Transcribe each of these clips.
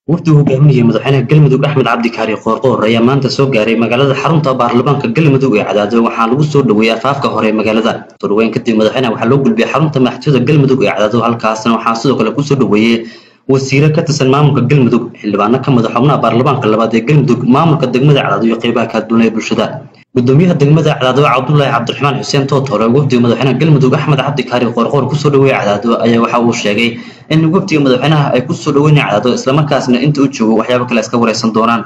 wafdi uu hogaaminayay madaxweynaha galmudug axmed cabdi kaari qoorqoor ayaa maanta soo gaaray magaalada xarunta baarlamaanka galmudug ee cadaado waxaa lagu soo dhoweeyey afaafka hore ee magaalada soo dhoweyn kadib madaxweynaha waxaa loo gulbiyey xarunta madaxtooyada galmudug ee cadaado halkaasna waxaa sidoo kale kusoo dhoweeyey wasiire ka tirsan maamulka galmudug xildhibaano ka madax xubnaha baarlamaanka labaad ee galmudug maamulka degmada cadaado iyo qeybaha kala duwan ee bulshada gudoomiyaha degmada cadaado cabdulaahi cabdiraxmaan xuseen tootore wafdiga madaxweynaha galmudug axmed cabdi kaari qoorqoor kusoo dhoweeyey cadaado ayaa waxa uu sheegay in wafdiga madaxweynaha ay kusoo dhoweynaya cadaado islamarkaasna inta u joogo waxyaabo kale iska wareysan doonaan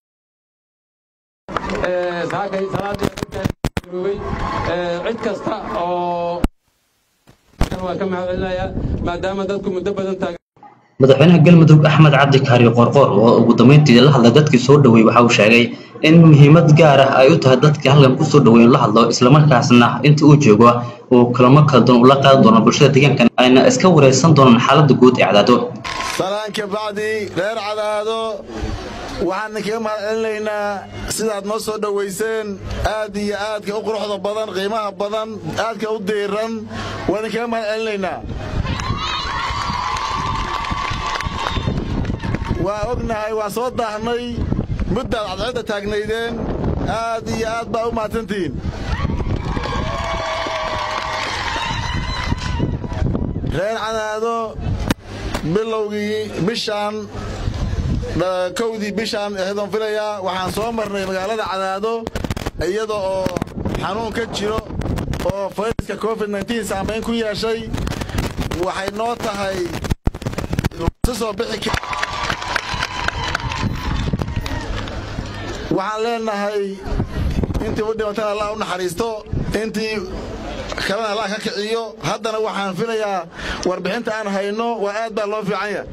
cid kasta oo waa ka mahadcelinayaa maadaama dadku muddo badan taagan madaxweynaha galmudug axmed cabdi kaari qoorqoor oo ugu dambeyntii la hadlay dadkii soo dhoweey waxa uu sheegay in muhiimad gaar ah ay u tahay dadkii halkan kusoo dhoweyn la hadlo islamarkaasna inta uu joogo uu kulamo kala duwan ula qaadan doono bulshada deegaankan ayna iska wareysan doonaan xaaladda guud ee cadaado salaan ka bacdi reer cadaado waxaan kaga mahadcelinaynaa sidaad noo soo dhowayseen aad iyo aadka u quruxda badan qiimaha badan aadka u diiran waan idinkaga mahadcelinaynaa waa ognahay waa soo daahnay muddaad cadceedda taagnaydeen aad iyo aad baa u mahadsantihiin reer cadaado bilowgii bishaan kowdii bishaan eedan filayaa waxaan soo marnay magaalada cadaado iyada oo xanuun ka jiro oo fayraska covid nteen saamayn ku yeeshay waxay noo tahay si soo bixi waxaan leenahay intii u dhimatan allah u naxariisto intii kalena allah ka kiciyo haddana waxaan filayaa warbixinta aan hayno waa aad baa loo fiican yahay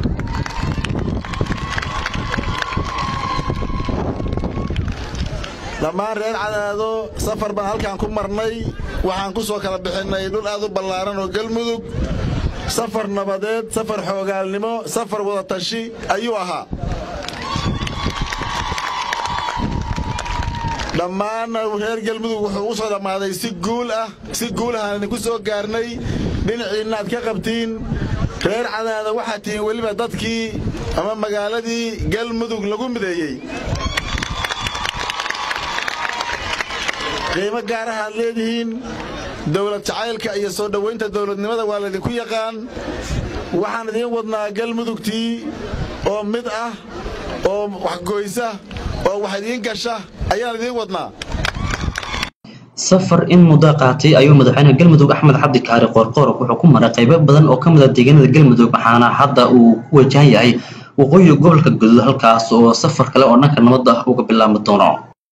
dhammaan reer cadaado safar baan halkaan ku marnay waxaan ku soo kala bixinnay dhul aad u ballaaran oo galmudug safar nabadeed safar xoogaalnimo safar wadatashi ayuu ahaa dhammaanna reer galmudug wuxuu u soo dhammaaday si guul ah si guul ahaan idinku soo gaarnay dhinaciinna aad ka qabtiin reer cadaada waxaad tihiin weliba dadkii ama magaaladii galmudug lagu mideeyey qiimo gaaraha aad leedihiin dowlad jacaylka iyo soo dhowaynta dowladnimada waa laydinku yaqaan waxaan idiin wadnaa galmudugtii oo mid ah oo waxgoysa oo wax idiin gasha ayaan idiin wadnaa safar in muddo qaatay ayuu madaxweynaha galmudug axmed cabdi kaari qoorqoor wuxuu ku maray qaybo badan oo ka mid a deegaanada galmudug waxaana hadda uu ku wajahan yahay waqooyiga gobolka guduud halkaas oo safar kale oo dhanka nabadda uga bilaabmi doono